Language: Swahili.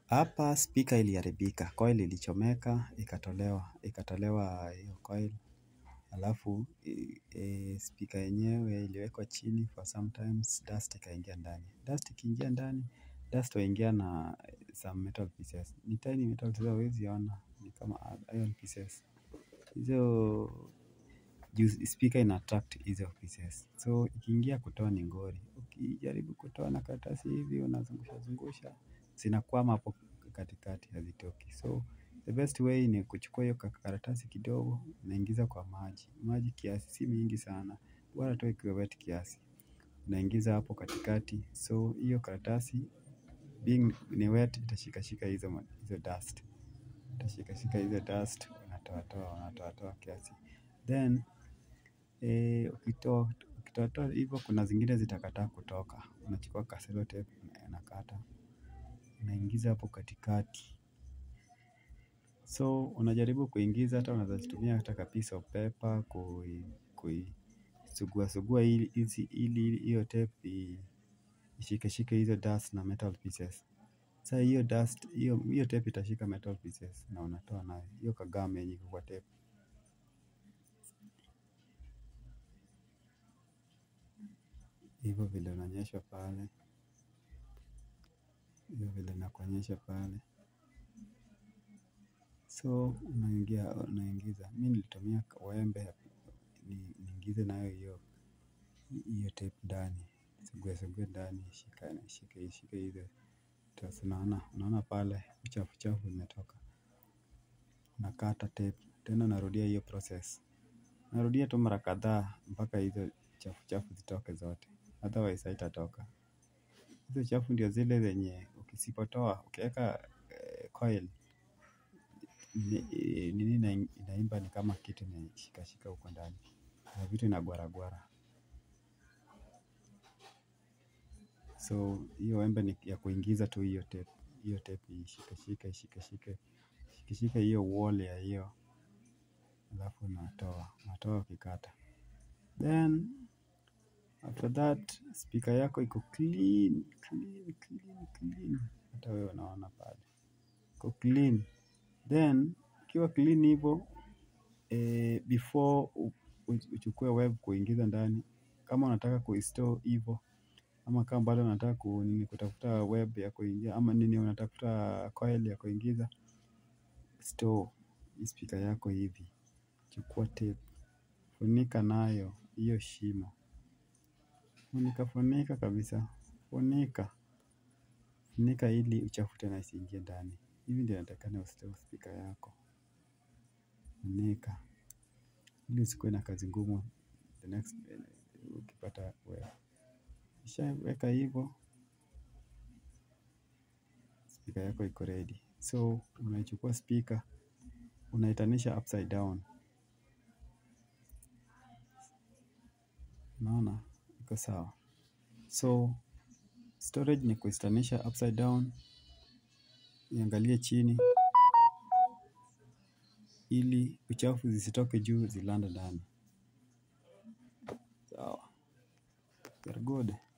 Hapa speaker iliharibika, coil ilichomeka, ikatolewa, ikatolewa hiyo coil. Alafu speaker yenyewe iliwekwa chini for sometimes dust ikaingia ndani. Dust ikiingia ndani, dust huingia na some metal pieces. Ni tiny metal tu huwezi ona, ni kama iron pieces. Hizo juu speaker ina attract hizo pieces. So ikiingia kutoa ni ngori. Ukijaribu kutoa na karatasi hivi, unazungusha zungusha. Zinakwama hapo katikati hazitoki. So the best way ni kuchukua hiyo karatasi kidogo unaingiza kwa maji. Maji kiasi si mingi sana. Bora tu ikuwe wet kiasi. Unaingiza hapo katikati. So hiyo karatasi being ni wet itashikashika hizo dust. Itashikashika hizo dust. Unatoa toa, unatoa toa kiasi. Then ukitoa toa hivyo kuna zingine zitakataa kutoka. Unachukua ka sellotape unakata. Unaingiza hapo katikati. So unajaribu kuingiza hata unaeza tumia hata ka piece of paper kuisugua sugua ili hiyo tape ishikeshike hizo dust na metal pieces. Sa hiyo dust hiyo tape itashika metal pieces na unatoa nayo hiyo ka gum yenye iko kwa tape. Hivo vile unaonyeshwa pale. Hivo vile nakuonyesha pale. So unaingiza mi nilitumia wembe niingize nayo hiyo tape ndani. Nisugue sugue ndani ishike ishike hizo dust unaona pale uchafu chafu imetoka. Unakata tape tena unarudia hiyo process. Unarudia tu mara kadhaa mpaka hizo chafu chafu zitoke zote otherwise haitatoka. Hizo chafu ndio zile zenye ukisipotoa ukieka coil nini inaimba ni kama kitu imeshikashika huko ndani kuna vitu inagwara gwara. So hiyo wembe ni ya kuingiza tu hiyo tape. Hiyo tape ishikeshike ishikeshike ishikeshike hiyo wall ya hiyo halafu unatoa unatoa ukikata. Then after that speaker yako iko clean clean clean clean hata wewe unaona pale iko clean. Then ikiwa clean hivo before uchukue web kuingiza ndani kama unataka kuistore hivo ama kama bado unataka kutafuta web ya kuingia ama nini unatafuta coil ya kuingiza store hii speaker yako hivi chukua tape funika nayo hiyo shimo funika funika kabisa funika funika ili uchafu tena isiingie ndani hivi ndio inatakikana ustore speaker yako funika ili usikuwe na kazi ngumu the next ukipata web ukishaweka hivo speaker yako iko ready so unaichukua speaker unaitonesha upside down unaona iko sawa so storage ni kuitonesha upside down iangalie chini ili uchafu zisitoke juu zilande ndani sawa very good.